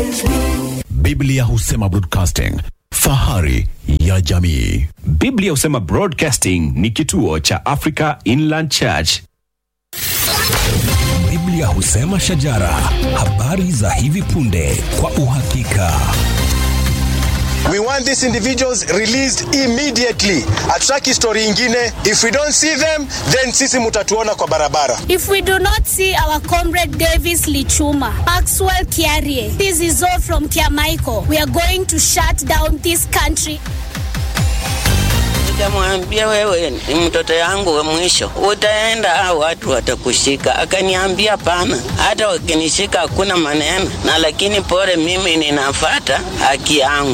Biblia husema broadcasting, fahari ya jamii. Biblia husema Broadcasting ni kituo cha Africa Inland Church. Biblia husema shajara, habari za hivi punde kwa uhakika. We want these individuals released immediately. Hatutaki story ingine. If we don't see them, then sisi mutatuona kwa barabara. If we do not see our comrade Davis Lichuma, Maxwell Kiarie, this is all from Kiamaiko, we are going to shut down this country. Nikamwambia wewe ni mtoto yangu wa mwisho, utaenda au watu watakushika. Akaniambia pana, hata wakinishika hakuna maneno, na lakini pole, mimi ninafata haki yangu.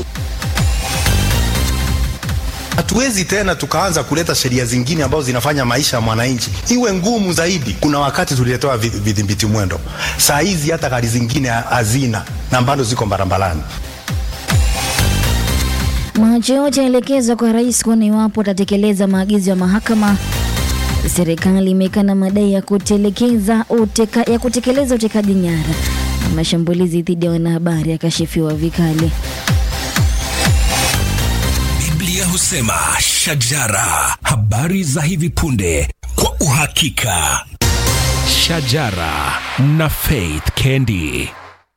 Hatuwezi tena tukaanza kuleta sheria zingine ambazo zinafanya maisha ya mwananchi iwe ngumu zaidi. Kuna wakati tuliletewa vi- vidhibiti mwendo, saa hizi hata gari zingine hazina na bado ziko barabarani. Macho yote yaelekezwa kwa rais kuona iwapo atatekeleza maagizo ya mahakama. Serikali imekana madai ya kutelekeza uteka, ya kutekeleza utekaji nyara na mashambulizi dhidi ya wanahabari yakashifiwa vikali. Biblia husema shajara, habari za hivi punde kwa uhakika. Shajara na Faith Kendi.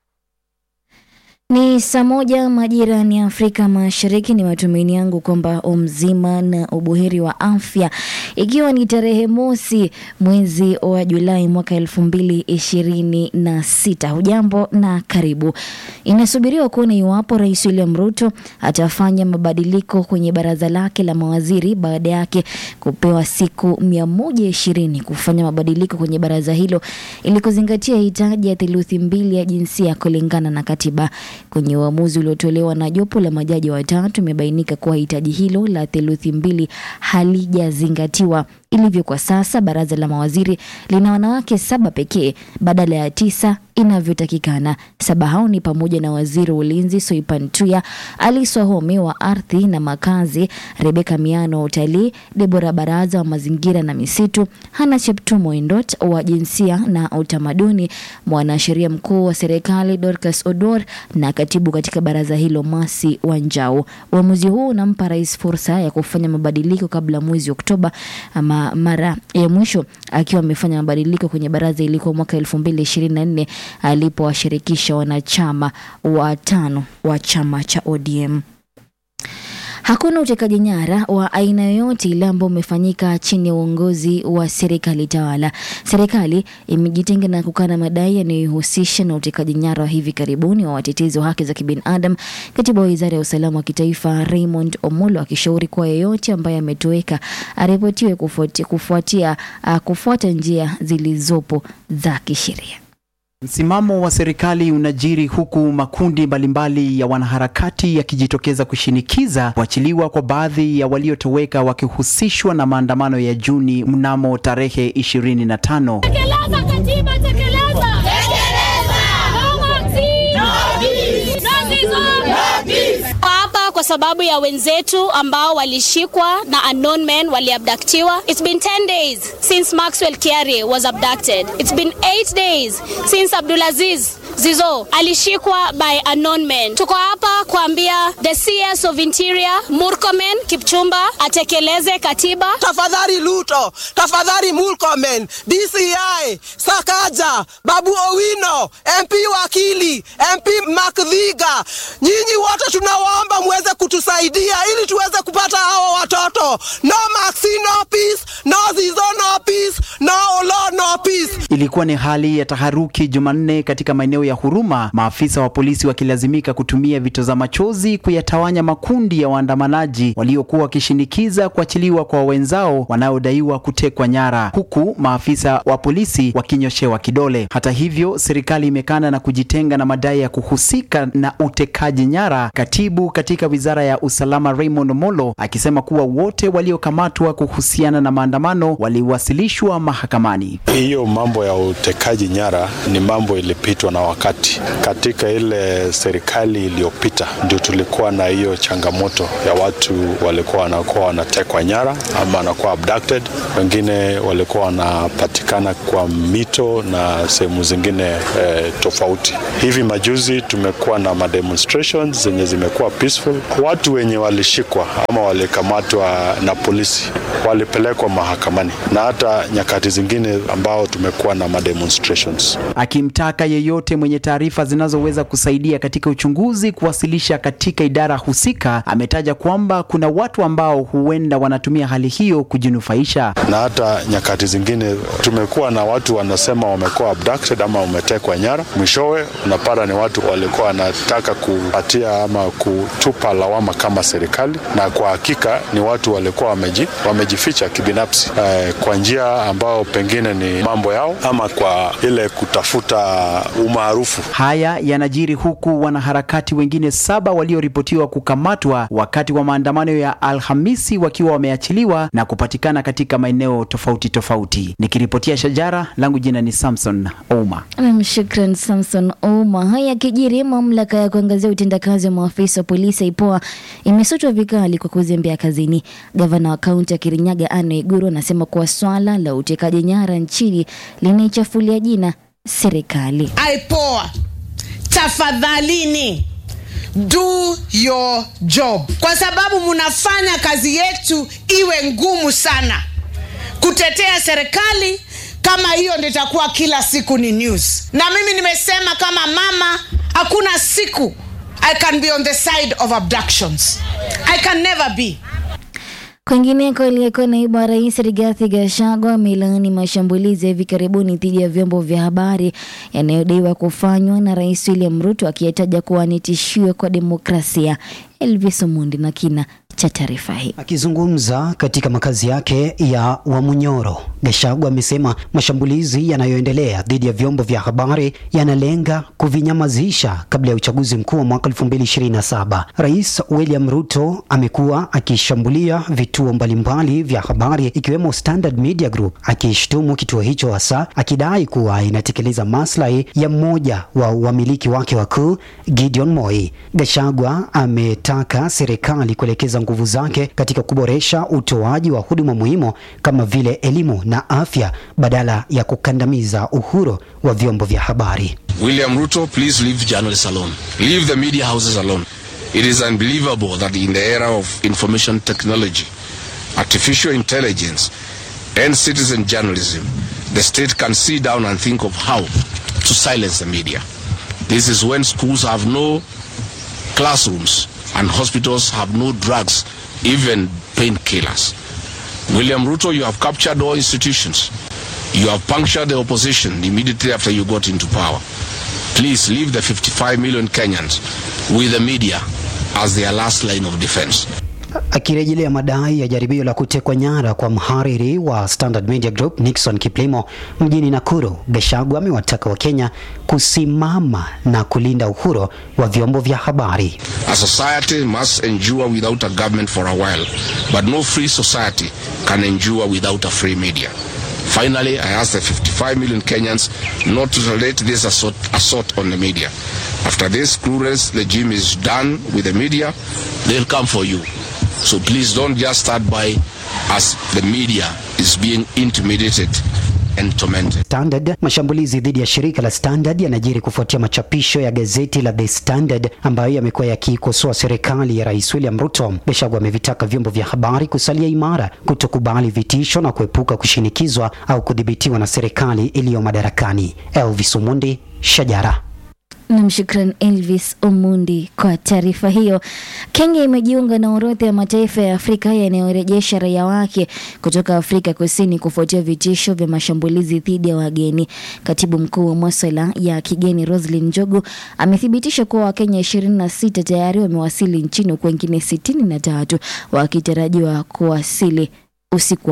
Ni saa moja majira ni Afrika Mashariki. Ni matumaini yangu kwamba umzima na ubuheri wa afya, ikiwa ni tarehe mosi mwezi wa Julai mwaka elfu mbili ishirini na sita. Hujambo na karibu. Inasubiriwa kuona iwapo Rais William Ruto atafanya mabadiliko kwenye baraza lake la mawaziri baada yake kupewa siku mia moja ishirini kufanya mabadiliko kwenye baraza hilo ili kuzingatia hitaji ya theluthi mbili ya jinsia kulingana na katiba. Kwenye uamuzi uliotolewa na jopo la majaji watatu, imebainika kuwa hitaji hilo la theluthi mbili halijazingatiwa. Ilivyo kwa sasa, baraza la mawaziri lina wanawake saba pekee badala ya tisa inavyotakikana. Saba hao ni pamoja na waziri wa ulinzi Soipan Tuya, Alice Wahome wa ardhi na makazi, Rebeka Miano wa utalii, Debora Baraza wa mazingira na misitu, Hana Cheptumo Endot wa jinsia na utamaduni, mwanasheria mkuu wa serikali Dorcas Odor na katibu katika baraza hilo Masi Wanjau. Uamuzi huu unampa rais fursa ya kufanya mabadiliko kabla mwezi Oktoba, ama mara ya mwisho akiwa amefanya mabadiliko kwenye baraza ilikuwa mwaka elfu mbili ishirini na nne alipowashirikisha wanachama watano wa chama cha ODM. Hakuna utekaji nyara wa aina yoyote ile ambao umefanyika chini ya uongozi wa serikali tawala. Serikali imejitenga na kukana madai yanayohusisha na utekaji nyara wa hivi karibuni wa watetezi wa haki za kibinadamu. Katibu wa wizara ya usalama wa kitaifa Raymond Omolo akishauri kuwa yeyote ambaye ametoweka aripotiwe kufuatia, kufuatia, uh, kufuata njia zilizopo za kisheria. Msimamo wa serikali unajiri huku makundi mbalimbali ya wanaharakati yakijitokeza kushinikiza kuachiliwa kwa baadhi ya waliotoweka wakihusishwa na maandamano ya Juni mnamo tarehe 25. Tekeleza katiba, tekeleza! hapa kwa sababu ya wenzetu ambao walishikwa na unknown men waliabductiwa. It's been 10 days since Maxwell Kiarie was abducted. It's been 8 days since Abdulaziz Zizo alishikwa by unknown men. Tuko hapa kuambia the CS of Interior Murkomen Kipchumba atekeleze katiba. tafadhali Luto, tafadhali Murkomen, DCI, Sakaja, Babu Owino, MP Wakili, MP Makdhiga, nyinyi wote tunawaomba muweze kutusaidia ili tuweze kupata hawa watoto. No Maxi, no peace, no Zizo, no peace, no Olo, no peace. Ilikuwa ni hali ya taharuki Jumanne katika maeneo ya Huruma, maafisa wa polisi wakilazimika kutumia vitoza machozi kuyatawanya makundi ya waandamanaji waliokuwa wakishinikiza kuachiliwa kwa wenzao wanaodaiwa kutekwa nyara, huku maafisa wa polisi wakinyoshewa kidole. Hata hivyo, serikali imekana na kujitenga na madai ya kuhusika na utekaji nyara. Katibu katika wizara ya usalama Raymond Omolo akisema kuwa wote waliokamatwa kuhusiana na maandamano waliwasilishwa mahakamani. Hiyo mambo ya utekaji nyara ni mambo ilipitwa na wakati. Katika ile serikali iliyopita ndio tulikuwa na hiyo changamoto ya watu walikuwa wanakuwa wanatekwa nyara ama wanakuwa abducted, wengine walikuwa wanapatikana kwa mito na sehemu zingine eh, tofauti. Hivi majuzi tumekuwa na mademonstrations zenye zimekuwa peaceful. Watu wenye walishikwa ama walikamatwa na polisi walipelekwa mahakamani na hata nyakati zingine ambao tumekuwa na mademonstrations. akimtaka yeyote mwenye taarifa zinazoweza kusaidia katika uchunguzi kuwasilisha katika idara husika. Ametaja kwamba kuna watu ambao huenda wanatumia hali hiyo kujinufaisha. na hata nyakati zingine tumekuwa na watu wanasema wamekuwa abducted ama wametekwa nyara, mwishowe unapata ni watu walikuwa wanataka kupatia ama kutupa lawama kama serikali, na kwa hakika ni watu walikuwa wameji, wamejificha kibinafsi eh, kwa njia ambao pengine ni mambo yao ama kwa ile kutafuta umaarufu. Haya yanajiri huku wanaharakati wengine saba walioripotiwa kukamatwa wakati wa maandamano ya Alhamisi wakiwa wameachiliwa na kupatikana katika maeneo tofauti tofauti. Nikiripotia Shajara, langu jina ni Samson Ouma. Nam, shukran Samson Ouma. Haya kijiri, mamlaka ya kuangazia utendakazi wa maafisa wa polisi IPOA imesutwa vikali kwa kuzembea kazini. Gavana wa kaunti ya Kirinyaga Anne Iguru anasema kuwa swala la utekaji nyara nchini linaichafulia jina serikali. IPOA, tafadhalini do your job, kwa sababu mnafanya kazi yetu iwe ngumu sana. Kutetea serikali kama hiyo ndio itakuwa kila siku ni news, na mimi nimesema kama mama, hakuna siku I can be on the side of abductions. I can never be. Kwingineko, aliyekuwa naibu wa rais Rigathi Gachagua amelaani mashambulizi ya hivi karibuni dhidi ya vyombo vya habari yanayodaiwa kufanywa na Rais William Ruto, akiyataja kuwa ni tishio kwa demokrasia. Elvis Omundi na kina cha taarifa hii. Akizungumza katika makazi yake ya Wamunyoro, Gachagua amesema mashambulizi yanayoendelea dhidi ya vyombo vya habari yanalenga kuvinyamazisha kabla ya uchaguzi mkuu wa mwaka 2027. Rais William Ruto amekuwa akishambulia vituo mbalimbali vya habari ikiwemo Standard Media Group, akishtumu kituo hicho hasa akidai kuwa inatekeleza maslahi ya mmoja wa wamiliki wake wakuu Gideon Moi. Gachagua ametaka serikali kuelekeza nguvu zake katika kuboresha utoaji wa huduma muhimu kama vile elimu na afya badala ya kukandamiza uhuru wa vyombo vya habari. William Ruto, please leave journalists alone. Leave the media houses alone. It is unbelievable that in the era of information technology, artificial intelligence, and citizen journalism, the state can sit down and think of how to silence the media. This is when schools have no classrooms and hospitals have no drugs, even painkillers. William Ruto, you have captured all institutions. You have punctured the opposition immediately after you got into power. Please leave the 55 million Kenyans with the media as their last line of defense. Akirejelea madai ya jaribio la kutekwa nyara kwa mhariri wa Standard Media Group Nixon Kiplimo mjini Nakuru, Gachagua amewataka Wakenya kusimama na kulinda uhuru wa vyombo vya habari. A society must endure without a government for a while, but no free society can endure without a free media. Finally, I ask the 55 million Kenyans not to tolerate this assault, assault on the media. After this cruelest regime is done with the media, they'll come for you. So please don't just start by as the media is being intimidated and tormented. Standard. Mashambulizi dhidi ya shirika la Standard yanajiri kufuatia machapisho ya gazeti la The Standard ambayo yamekuwa yakikosoa serikali ya Rais William Ruto. Gachagua amevitaka vyombo vya habari kusalia imara, kutokubali vitisho na kuepuka kushinikizwa au kudhibitiwa na serikali iliyo madarakani. Elvis Omundi, Shajara. Nam, shukran Elvis Omundi kwa taarifa hiyo. Kenya imejiunga na orodha ya mataifa ya Afrika yanayorejesha raia wake kutoka Afrika Kusini kufuatia vitisho vya mashambulizi dhidi ya wageni. Katibu mkuu wa maswala ya kigeni Roslyn Njogu amethibitisha kuwa Wakenya 26 tayari wamewasili nchini huku wengine 63 wakitarajiwa kuwasili usiku hapo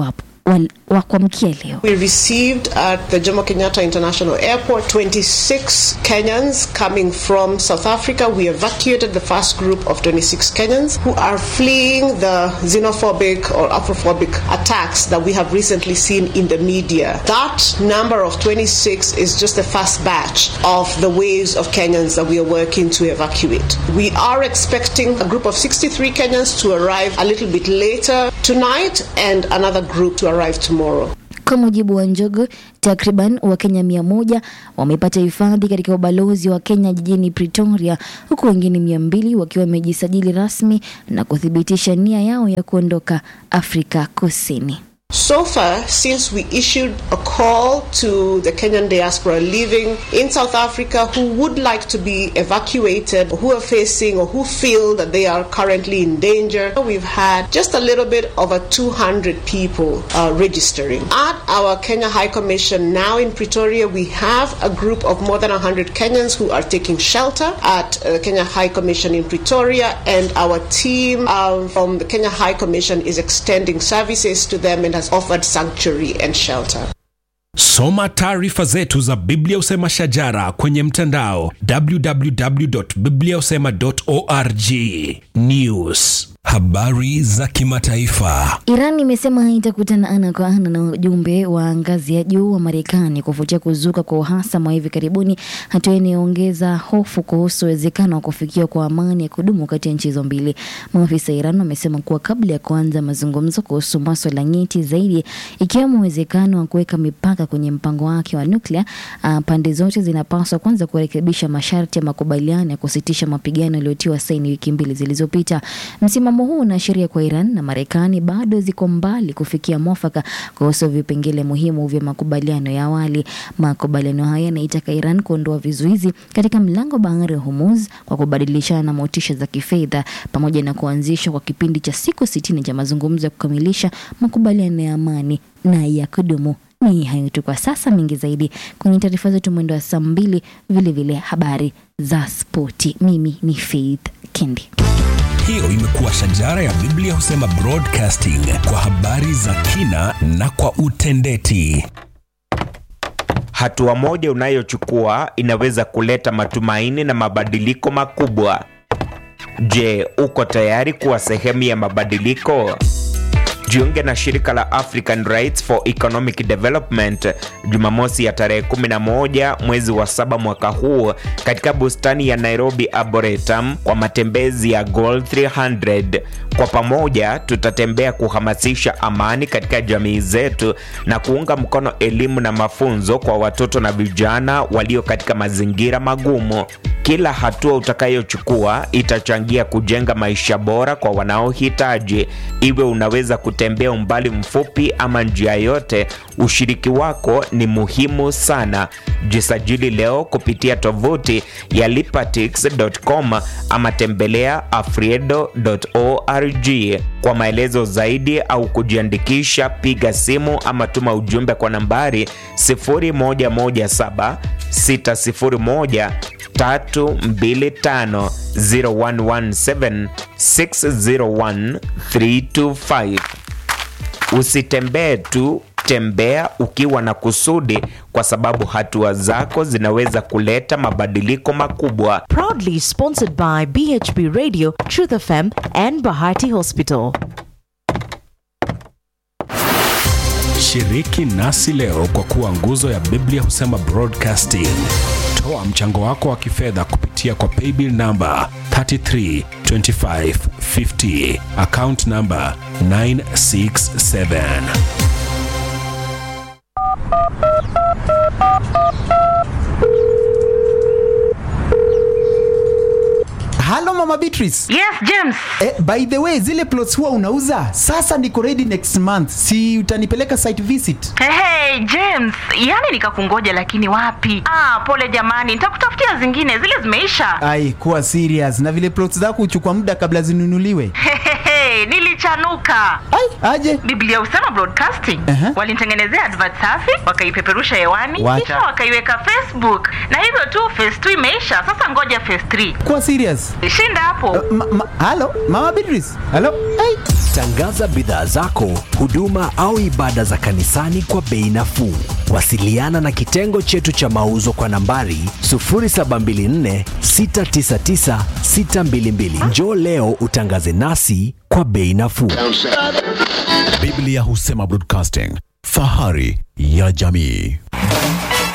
wal- wa kuamkia leo. We received at the Jomo Kenyatta International Airport 26 Kenyans coming from South Africa. We evacuated the first group of 26 Kenyans who are fleeing the xenophobic or Afrophobic attacks that we have recently seen in the media. That number of 26 is just the first batch of the waves of Kenyans that we are working to evacuate. We are expecting a group of 63 Kenyans to arrive a little bit later tonight and another group to arrive tomorrow. Kwa mujibu wa Njogo, takriban Wakenya mia moja wamepata hifadhi katika ubalozi wa Kenya jijini Pretoria, huku wengine mia mbili wakiwa wamejisajili rasmi na kuthibitisha nia yao ya kuondoka Afrika Kusini. So far, since we issued a call to the Kenyan diaspora living in South Africa who would like to be evacuated, who are facing or who feel that they are currently in danger, we've had just a little bit over 200 people uh, registering. At our Kenya High Commission now in Pretoria, we have a group of more than 100 Kenyans who are taking shelter at uh, Kenya High Commission in Pretoria, and our team um, from the Kenya High Commission is extending services to them and has offered sanctuary and shelter. Soma taarifa zetu za Biblia Usema Shajara kwenye mtandao www.bibliausema.org. News, habari za kimataifa. Iran imesema haitakutana ana kwa ana na ujumbe wa ngazi ya juu wa Marekani kufuatia kuzuka kwa uhasama wa hivi karibuni, hatua inayoongeza hofu kuhusu uwezekano wa kufikiwa kwa amani ya kudumu kati ya nchi hizo mbili. Maafisa wa Iran wamesema kuwa kabla ya kuanza mazungumzo kuhusu maswala nyeti zaidi, ikiwemo uwezekano wa kuweka mipaka kwenye mpango wake wa nuklia, uh, pande zote zinapaswa kwanza kurekebisha masharti ya makubaliano ya kusitisha mapigano yaliyotiwa saini wiki mbili zilizopita. Msimamo huu unaashiria kwa Iran na Marekani bado ziko mbali kufikia mwafaka kuhusu vipengele muhimu vya makubaliano ya awali. Makubaliano haya yanaitaka Iran kuondoa vizuizi katika mlango bahari wa Hormuz kwa kubadilishana na motisha za kifedha pamoja na kuanzishwa kwa kipindi cha siku sitini cha mazungumzo ya kukamilisha makubaliano ya amani na ya kudumu. Ni hayo tu kwa sasa, mengi zaidi kwenye taarifa zetu mwendo wa saa mbili, vilevile habari za spoti. Mimi ni Faith Kendi. Hiyo imekuwa Shajara ya Biblia Husema Broadcasting kwa habari za kina na kwa utendeti. Hatua moja unayochukua inaweza kuleta matumaini na mabadiliko makubwa. Je, uko tayari kuwa sehemu ya mabadiliko? Jiunge na shirika la African Rights for Economic Development Jumamosi ya tarehe 11 mwezi wa saba mwaka huu katika bustani ya Nairobi Arboretum kwa matembezi ya Goal 300. Kwa pamoja tutatembea kuhamasisha amani katika jamii zetu na kuunga mkono elimu na mafunzo kwa watoto na vijana walio katika mazingira magumu. Kila hatua utakayochukua itachangia kujenga maisha bora kwa wanaohitaji. Iwe unaweza kutembea umbali mfupi ama njia yote, ushiriki wako ni muhimu sana. Jisajili leo kupitia tovuti ya lipatix.com ama tembelea afriedo.org. Kwa maelezo zaidi au kujiandikisha, piga simu ama tuma ujumbe kwa nambari 0117 601 325 0117 601 325. Usitembee tu, tembea ukiwa na kusudi, kwa sababu hatua zako zinaweza kuleta mabadiliko makubwa. Proudly sponsored by BHB Radio, Truth FM, and Bahati Hospital. Shiriki nasi leo kwa kuwa nguzo ya Biblia Husema Broadcasting. Toa mchango wako wa kifedha kupitia kwa paybill namba 332550 account namba 967. halo mama beatrice yes james eh, by the way zile plots huwa unauza sasa niko ready next month si utanipeleka site visit hey, hey, james yani nikakungoja lakini wapi ah, pole jamani nitakutafutia zingine zile zimeisha ai kuwa serious na vile plots zako huchukua muda kabla zinunuliwe Hehehe, nilichanuka ai aje biblia usema broadcasting uh-huh. walinitengenezea advert safi wakaipeperusha hewani Wacha. kisha wakaiweka facebook na hivyo tu phase 2 imeisha sasa ngoja phase 3 kuwa serious shinda hapo ma, ma, halo mama beatrice halo ai Tangaza bidhaa zako, huduma au ibada za kanisani kwa bei nafuu. Wasiliana na kitengo chetu cha mauzo kwa nambari 0724 699 622. Njoo leo utangaze nasi kwa bei nafuu. Biblia husema broadcasting, fahari ya jamii.